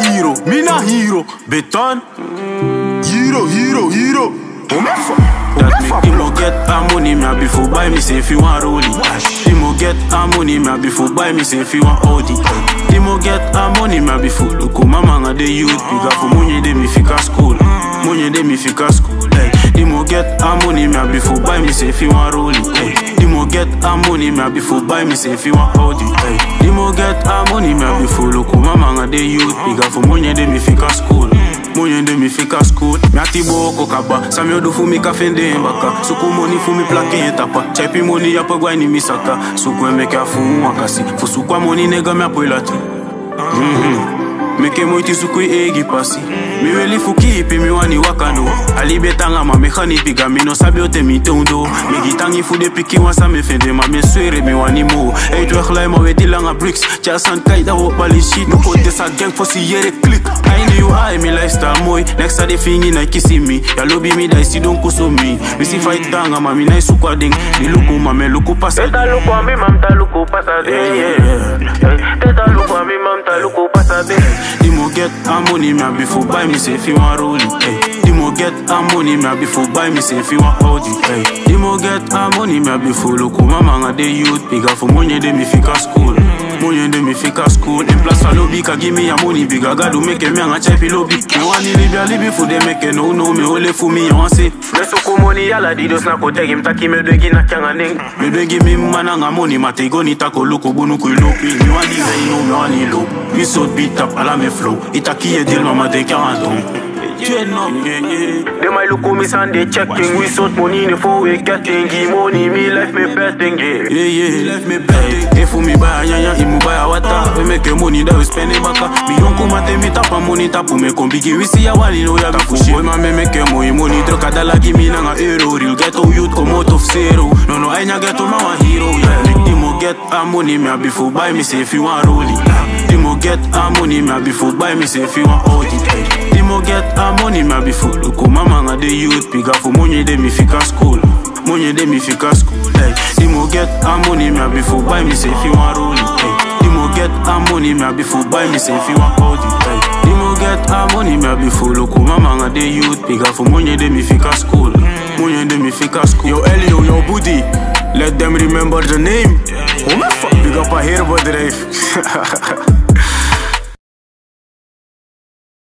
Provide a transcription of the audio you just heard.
hero, me na hero. Beton, hero, hero, hero. Omefa, That omefa, make him go get her money, me a before buy me say if you want rollie. Him go get her money, me a before buy me say if you want Audi. Him go get her money, me a before look mama nga de youth pick up for money de me fika school. Money de me fika school. Hey. Him go get her money, me a before buy me say if you want rollie. Hey. Him go get her money, me a before buy me say if you want Audi. Hey. Him go get her money, me a before look mama nga de youth pick up for money de me fika school. Money de mi fika school Mi ati boko kaba Sa mi odu fu mi ka fende mbaka Suku money fu mi plake etapa Chepi money ya pe gwa ni misaka Suku emeke a fu wakasi Fu suku a money nega mi apo ilati Meke moiti suku i egi pasi Mi weli fu kipi mi wani wakano Alibe tanga ma me khani piga mi no sabi ote mi tondo Mi gitangi fu de piki wansa me fende ma me swere mi wani mo Hey tu ekhlai ma wedi langa bricks Cha san kai da wo pali shit No kote sa gang for si yere click I know you high mi lifestyle moy Next a de fingi na kisi mi Ya lobi mi da isi don kuso mi Mi si fight tanga ma mi na isu kwa ding Ni luku ma me luku pasa Teta luku a mi mam ta luku pasa de Yeah, yeah, yeah. Teta luku a mi mam ta luku pasa de Dimo get her money, me a before buy me say if you want rollie. Hey. Dimo get her money, me a before buy me say if you want Audi. Hey. Dimo get her money, me a before look mama nga de youth bigger for money de me fika school. Money de me fika school. In plus for lobby ka give me your money bigger. God do make me nga chepi lobby. Me want ni libya libi for them make no no me ole for me you want say. Me suku money yala di dos na kote gim taki me dwegi na kyanga ning Me beg give me mana nga money mate go ni tako loko bunu ku lopi. Me want the rain no me want ni low. We so beat up ala me flow. Itaki e deal mama de 40 ans. Yeah, no, yeah, yeah. Dem I look me and they checking We sort money in the four we getting Give money me life me betting yeah Yeah, yeah, left me back. If me buy a yanya, imu buy a water. We make your money that we spend it back. Me don't come at me tap a money tap me come big. We see a one, you know ya tapu shit. Boy, man, me make your money money. Truck a dollar, give me nanga euro. Real ghetto youth come out of zero. No, no, I ain't get to my hero. Yeah, make Dimo get a money, me a before buy me say if you want rollie. Dimo get a money, me a before buy me say if you want Audi. Dimo get a money, me a before look mama nga de youth piga for money de me fika school. Money de me fika school. Hey, Dimo get a money, me a before buy me say if you want rollie. Hey, Dimo get a money, me a before buy me say if you want Audi. Hey, Dimo get a money, me a before look mama nga de youth piga for money de me fika school. Money de me fika school. Yo Elio, yo Booty, let them remember the name. Omefa, big up a heerbedrijf.